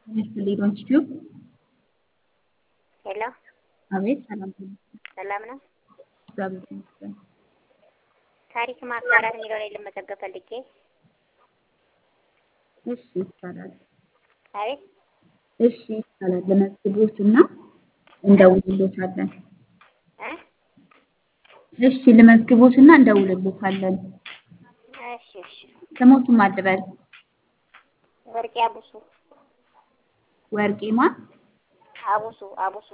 ይስጥልኝ ኢንስቲትዩት ሄሎ አቤት ሰላም ሰላም ነው። እግዚአብሔር ይመስገን። ታሪክ ማጋራት የሚለው ላይ ልመዘገብ ፈልጌ። እሺ ይቻላል። አቤት እሺ ይቻላል። ለመዝግቦት እና እንደውልሎታለን። እ እሺ ልመዝግቦት እና እንደውልሎታለን። እሺ እሺ። ስሞቱን ማልበል ወርቄ አቡሱ ወርቄማ አቡሱ አቡሱ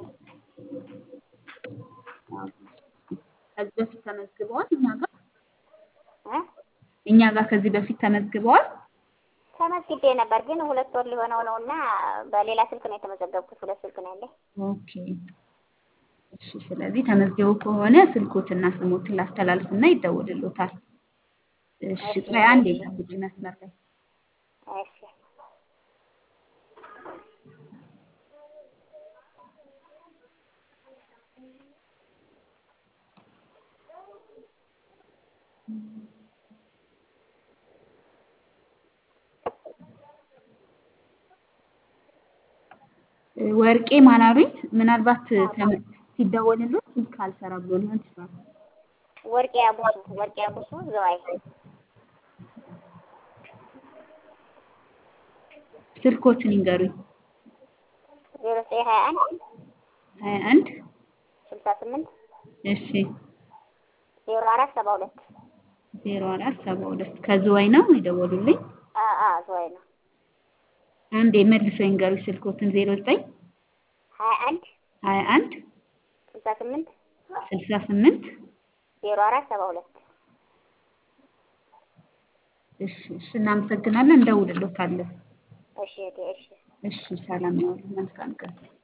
ከዚህ በፊት ተመዝግበዋል እኛ ጋር እ እኛ ጋር ከዚህ በፊት ተመዝግበዋል። ተመዝግቤ ነበር ግን ሁለት ወር ሊሆነው ነው እና በሌላ ስልክ ነው የተመዘገብኩት። ሁለት ስልክ ነው ያለኝ። ኦኬ እሺ። ስለዚህ ተመዝግቦ ከሆነ ስልኮትና ስሞትን ላስተላልፍና ይደውልሎታል። እሺ ቆይ አንዴ ጠብቁኝ መስመር ላይ እሺ ወርቄ ማን አሉኝ? ምናልባት ተመ- ሲደወልሎት ስልክ አልሰራ ብሎ ሊሆን ይችላል። ወርቄ አቡሱ ወርቄ አቡሱ ዘዋይ ስልኮትን ይንገሩኝ። ዜሮ ዘጠኝ ሀያ አንድ ሀያ አንድ ስልሳ ስምንት እሺ ዜሮ አራት ሰባ ሁለት ዜሮ አራት ሰባ ሁለት ከዝዋይ ነው የደወሉልኝ። አ አ ዘዋይ ነው። አንዴ መልሰው ይንገሩኝ ስልኮትን ዜሮ ዘጠኝ ሀያ አንድ ሀያ አንድ ስልሳ ስምንት ስልሳ ስምንት ዜሮ አራት ሰባ ሁለት እሺ እሺ እናመሰግናለን። እንደውልሎታለን። እሺ እህቴ፣ እሺ እሺ ሰላም ያዋሉ። መልካም ቀን